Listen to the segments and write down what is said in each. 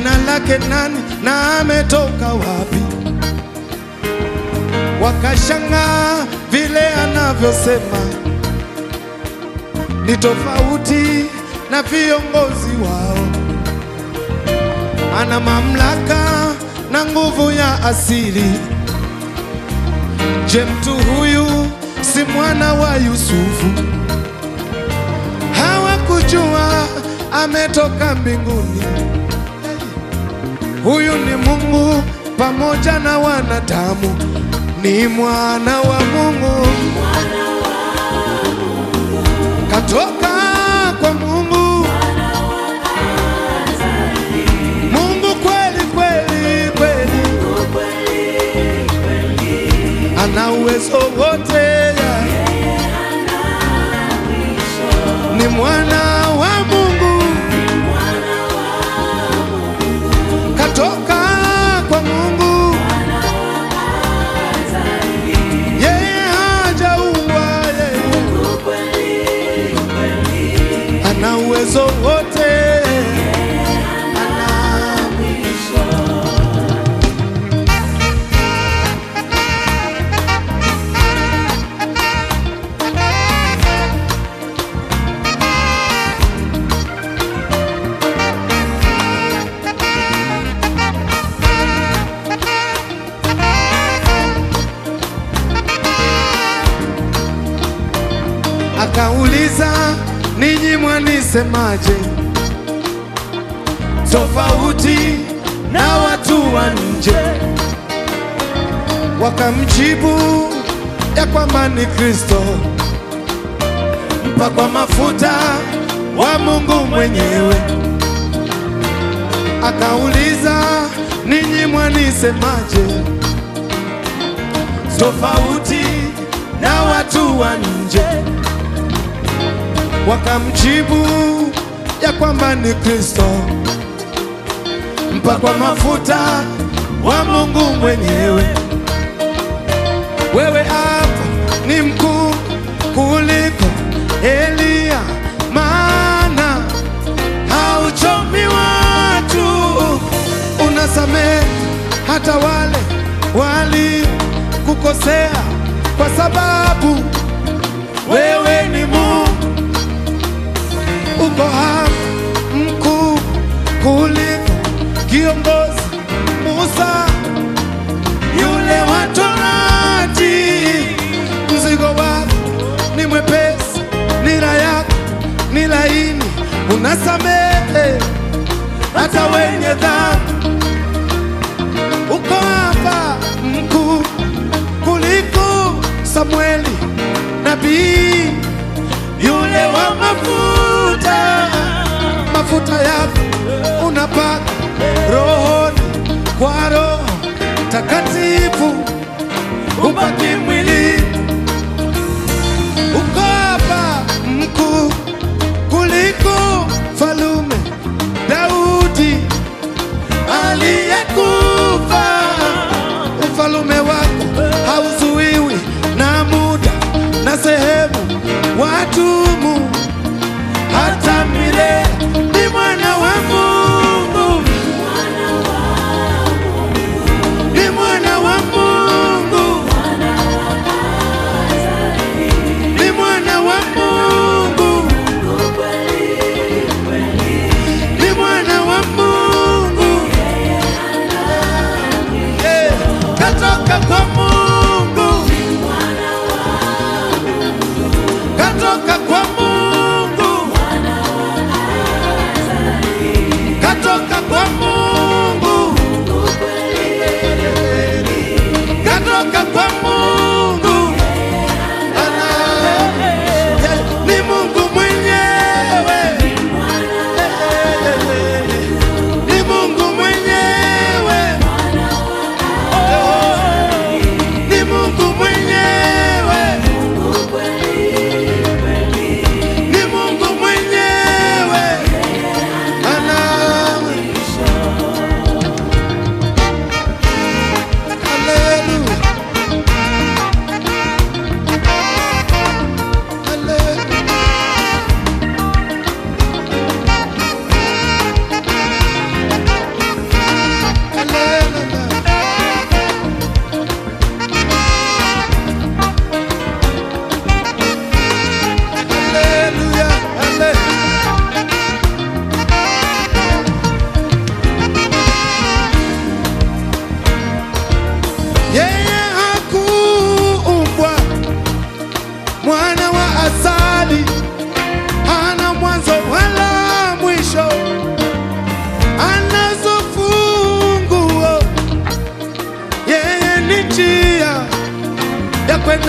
jina lake nani na ametoka wapi? Wakashangaa vile anavyosema ni tofauti na viongozi wao. Ana mamlaka na nguvu ya asili. Je, mtu huyu si mwana wa Yusufu? Hawakujua ametoka mbinguni. Huyu ni Mungu pamoja na wanadamu, ni mwana wa Mungu, katoka kwa Mungu, Mungu kweli kweli kweli, ana uwezo wote, ni mwana wa Mungu, katoka kwa Mungu, yeye hajaumbwa, yeye ana uwezo wote, ana Akauliza, ninyi mwanisemaje? Tofauti na watu wa nje. Wakamjibu ya kwamba ni Kristo mpakwa mafuta wa Mungu mwenyewe. Akauliza, ninyi mwanisemaje? Tofauti na watu wa nje wakamjibu ya kwamba ni Kristo mpakwa mafuta wa Mungu mwenyewe. Wewe hapa ni mkuu kuliko Eliya, maana hauchomi watu, unasamehe hata wale walikukosea, kwa sababu wewe ni Mungu uko hapa mkuu kuliko kiongozi Musa yule wa Torati. Mzigo wako ni mwepesi, nira yako ni laini, unasamehe hata wenye dhambi. Uko hapa mkuu kuliko Samueli nabii yule wa mafuta, mafuta yako unapaka rohoni kwa Roho Takatifu, upaki mwili. Uko hapa mkuu kuliko falume Daudi aliyekufa. Ufalume wako hauzuiwi na muda na sehemu, watumu hata milele. Ni mwana wa Mungu, ni mwana wa Mungu,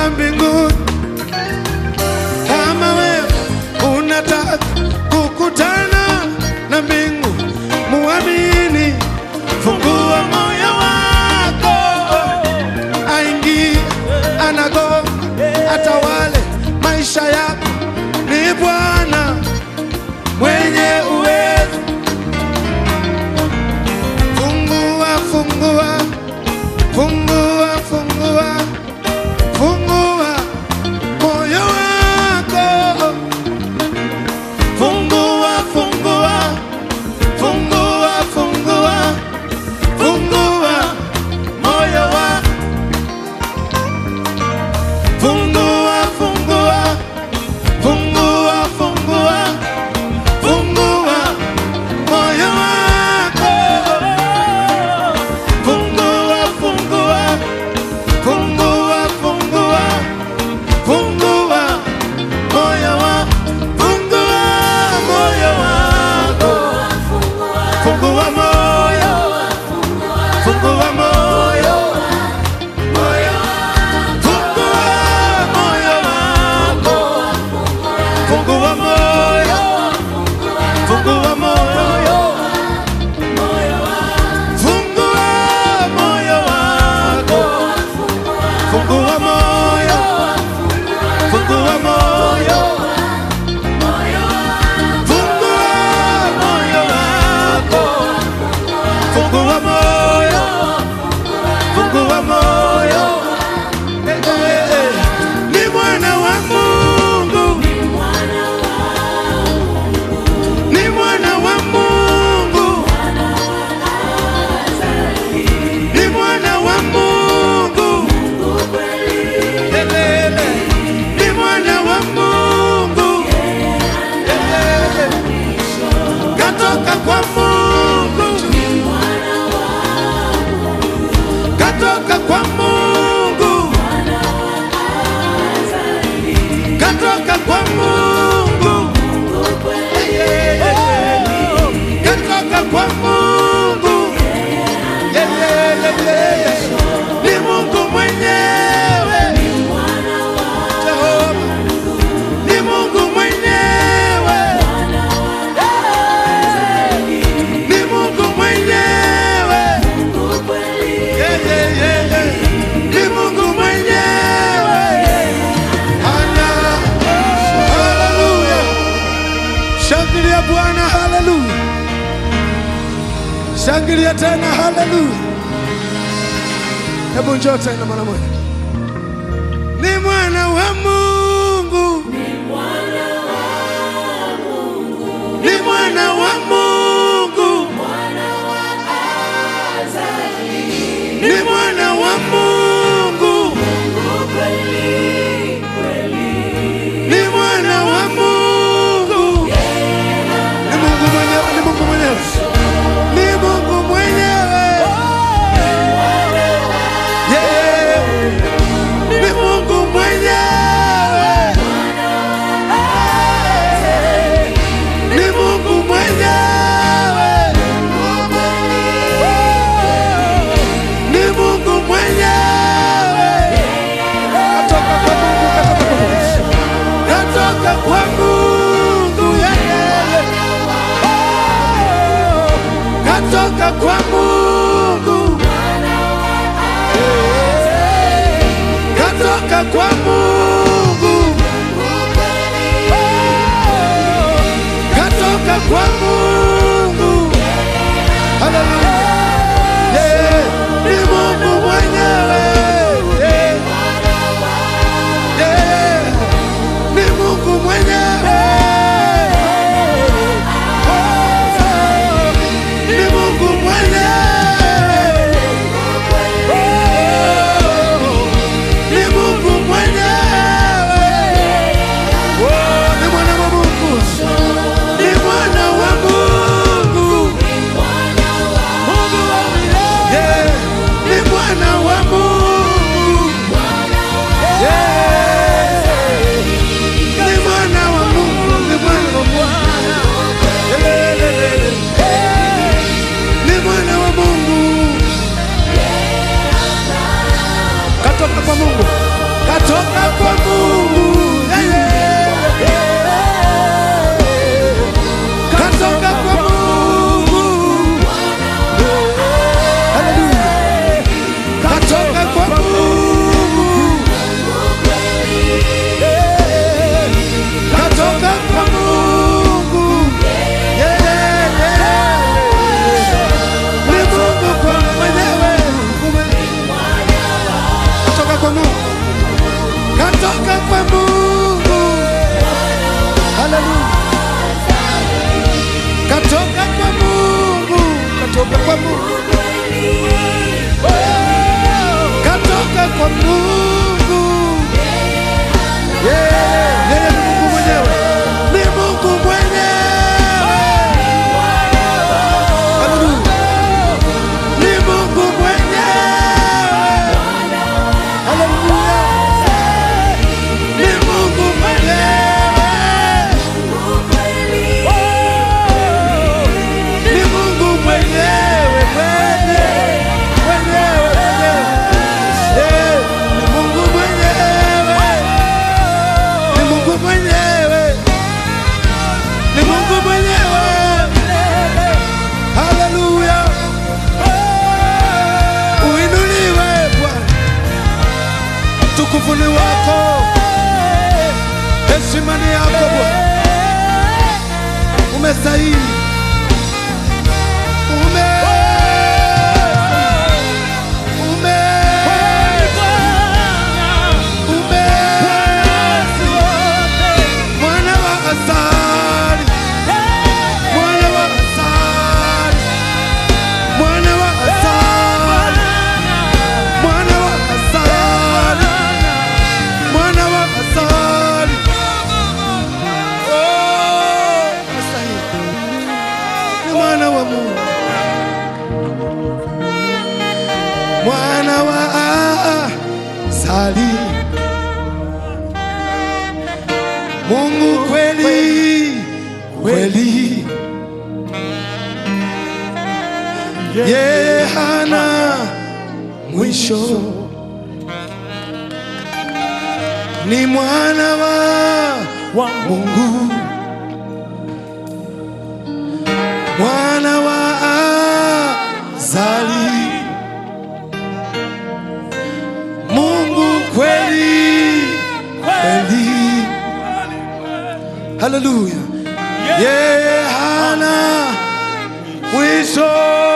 hakuna mbinguni kama wewe unataka kukutana na mbingu, muamini, fungua moyo wako, aingie, anago atawale maisha yako. Ni Bwana mwenye uwezo. Fungua, fungua, fungua, fungua, fungua moyo wako. Fungua, fungua, fungua, fungua, fungua moyo wako. Fungua, fungua, fungua, fungua, fungua moyo wako. Fungua, fungua, fungua, fungua, fungua moyo wako. Fungua moyo wako. Fungua moyo. Fungua moyo. Moyo. Fungua moyo wako. Fungua moyo. Fungua moyo. Fungua moyo wako. Fungua moyo. Fungua moyo. Fungua moyo wako. Fungua moyo. Fungua moyo. Eh, eh, eh. Ni mwana wa Mungu. Ni mwana wa Mungu. Ni mwana wa Mungu. Elele. Ni mwana wa Mungu. Elele. Katoka kwa Mungu. Katoka kwa Mungu. Katoka kwa Mungu. Katoka kwa Mungu. Ni Mungu mwenyewe. Jehova. Ni Mungu mwenyewe. Ni Mungu mwenyewe. Yeah, yeah, yeah, yeah. Ni Mungu mwenyewe. Ana. Haleluya. Shangilia Bwana, haleluya. Shangilia tena, haleluya. Hebu njoo tena mara moja. Ni mwana wa Mungu. Ni mwana wa Mungu. Ni mwana wa Mungu. Ni mwana wa Mungu. Ni Mungu mwenyewe, ni Mungu mwenyewe. Ni Mungu mwenyewe. Yeah. Ni Mungu mwenyewe. Ni Mungu mwenyewe. Ni Mungu mwenyewe. Katoka kwa Mungu, katoka kwa Mungu. Katoka kwa Mungu. Yeah, yeah, yeah. Katoka kwa Mungu. Katoka kwa Mungu. Katoka kwa Mungu. Haleluya. Yeah. Ni Mungu mwenyewe. Yeah. Yeah. Ni Mungu mwenyewe. Oh. Ni Mungu mwenyewe. Oh. Ni Mungu mwenyewe. Oh, ni mwana wa Mungu. Ni mwana wa katoka kwa Mungu. Yeah, yeye ni Mungu mwenyewe, ni Mungu mwenyewe. Haleluya, ni Mungu mwenyewe. Haleluya, ni Mungu mwenyewe, ni Mungu mwenyewe, mwenyewe, mwenyewe, mwenyewe. Eh, ni Mungu mwenyewe, ni Mungu mwenyewe, ni Mungu mwenyewe. Haleluya, uinuliwe Bwana, utukufu ni wako, heshima ni yako Bwana, umestahili, ume ume ume mwana wa asali, mwana wa asali, mwana wa asali, mwana wa asali, mwana wa asali. Oh, unastahili. Ni mwana wa Mungu, mwana wa asali, Mungu kweli kweli, yeye hana mwisho, ni mwana wa Mungu, mwana wa azali, Mungu kweli kweli. Haleluya, yeye hana mwisho.